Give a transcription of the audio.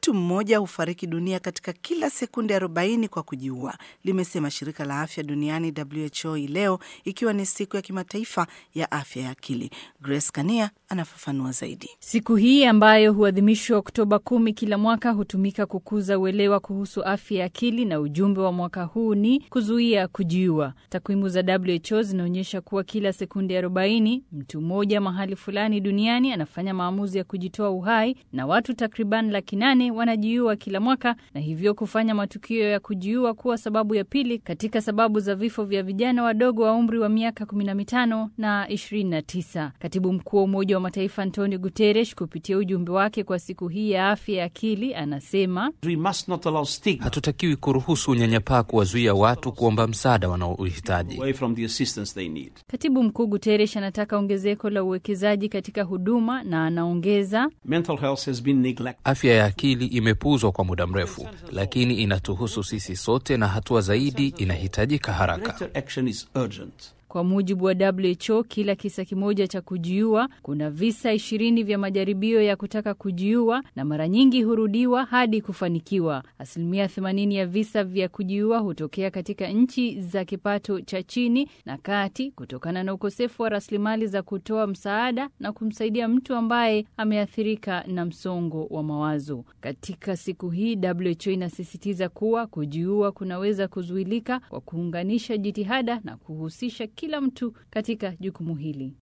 Mtu mmoja hufariki dunia katika kila sekunde 40 kwa kujiua, limesema shirika la afya duniani WHO hii leo, ikiwa ni siku ya kimataifa ya afya ya akili. Grace Kania anafafanua zaidi. Siku hii ambayo huadhimishwa Oktoba kumi kila mwaka hutumika kukuza uelewa kuhusu afya ya akili, na ujumbe wa mwaka huu ni kuzuia kujiua. Takwimu za WHO zinaonyesha kuwa kila sekunde 40 mtu mmoja mahali fulani duniani anafanya maamuzi ya kujitoa uhai, na watu takriban laki nane wanajiua kila mwaka, na hivyo kufanya matukio ya kujiua kuwa sababu ya pili katika sababu za vifo vya vijana wadogo wa umri wa miaka 15 na 29. Katibu mkuu wa Umoja wa Mataifa Antonio Guterres kupitia ujumbe wake kwa siku hii ya afya ya akili anasema, hatutakiwi kuruhusu unyanyapaa kuwazuia watu kuomba msaada wanaohitaji. Katibu mkuu Guterres anataka ongezeko la uwekezaji katika huduma na anaongeza, afya ya akili imepuuzwa kwa muda mrefu, lakini inatuhusu sisi sote na hatua zaidi inahitajika haraka. Kwa mujibu wa WHO, kila kisa kimoja cha kujiua kuna visa ishirini vya majaribio ya kutaka kujiua na mara nyingi hurudiwa hadi kufanikiwa. Asilimia 80 ya visa vya kujiua hutokea katika nchi za kipato cha chini na kati kutokana na ukosefu wa rasilimali za kutoa msaada na kumsaidia mtu ambaye ameathirika na msongo wa mawazo. Katika siku hii, WHO inasisitiza kuwa kujiua kunaweza kuzuilika kwa kuunganisha jitihada na kuhusisha kila mtu katika jukumu hili.